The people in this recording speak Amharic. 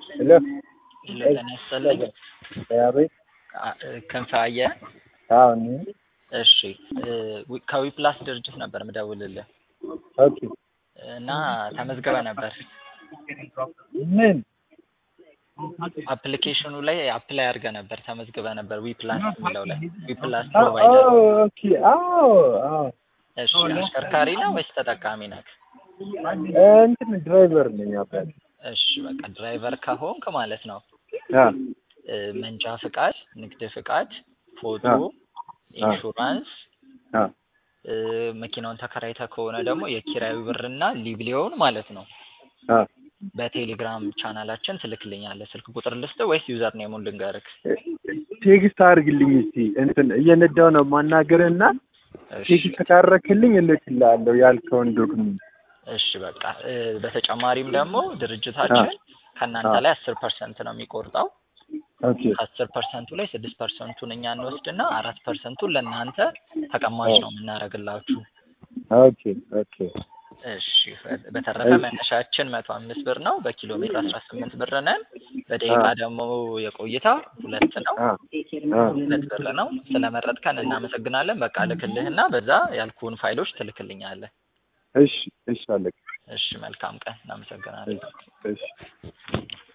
ሄሎ ሄሎ ጤና ይስጥልኝ። አቤት። አ- ክንፈ አየ አዎ እኔ እሺ ዊ- ከዊፕላስ ድርጅት ነበር ምደውልልህ ኦኬ። እና ተመዝግበ ነበር ምን አፕሊኬሽኑ ላይ አፕላይ አድርገ ነበር ተመዝግበ ነበር ዊፕላስ የሚለው ላይ ዊፕላስ አ- ፕሮቫይደር ኦ፣ ኦኬ። አዎ አዎ። እሺ አሽከርካሪ ነው ወይስ ተጠቃሚ ነህ እ፣ እንትን ድራይቨር ነኝ አባት። እሺ በቃ ድራይቨር ከሆንክ ማለት ነው አ እ፣ መንጃ ፍቃድ ንግድ ፍቃድ ፎቶ አ ኢንሹራንስ አ እ፣ መኪናውን ተከራይተ ከሆነ ደግሞ የኪራዩ ብርና ሊብሌውን ማለት ነው አ በቴሌግራም ቻናላችን ትልክልኛለህ። ስልክ ቁጥር ልስጥ ወይስ ዩዘር ኔሙን ልንገርክ? ቴክስት አድርግልኝ እስቲ እንትን እየነዳው ነው ማናገርና እሺ ቴክስት ካረክልኝ እልክልሃለሁ ያልከውን ዶክመንት። እሺ በቃ እ፣ በተጨማሪም ደግሞ ድርጅታችን ከእናንተ አ ላይ አስር ፐርሰንት ነው የሚቆርጠው። ኦኬ ከአስር ፐርሰንቱ ላይ ስድስት ፐርሰንቱን እኛ እንወስድና አራት ፐርሰንቱን ለእናንተ ተቀማጭ ነው የምናደርግላችሁ። ኦኬ ኦኬ እሺ በተረፈ እሺ መነሻችን መቶ አምስት ብር ነው። በኪሎ ሜትር አስራ ስምንት ብር ነን። በደቂቃ አ ደግሞ የቆይታ ሁለት ነው አ አ ሁለት ብር ነው። ስለመረጥከን እናመሰግናለን። በቃ ልክልህና በዛ ያልኩህን ፋይሎች ትልክልኛለህ። እሺ እሺ አለቅ እሺ መልካም ቀን። እናመሰግናለን። እሺ እሺ